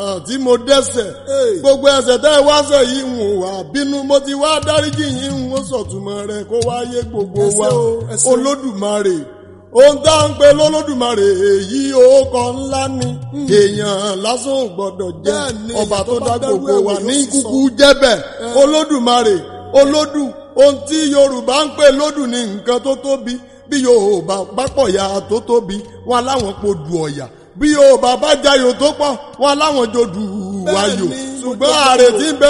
àti mo dẹ́sẹ̀ gbogbo ẹsẹ̀ tẹ́ ẹ wáṣẹ̀ yìí ń wà bínú mo ti wá dáríjì yìí ń wọ́n sọ̀túnmọ́ rẹ̀ kó wáyé gbogbo wa olódùmarè ohun tá à ń pe lọ́lọ́dùmarè èyí òkọ ńlá ni èèyàn lásán ò gbọ́dọ̀ jẹ́ ọba tó dá gbogbo wa ní kúkú jẹ́bẹ̀ olódùmarè olódù ohun tí yorùbá ń pè lódù ní nǹkan tó tóbi bí yorùbá bá pọ̀ ya tó tóbi wọn láwọn po dù ọ̀yà bí yorùbá bá jayò tó pọ̀ wọn láwọn jò dù wáyò ṣùgbọ́n ààrẹ tí ń bẹ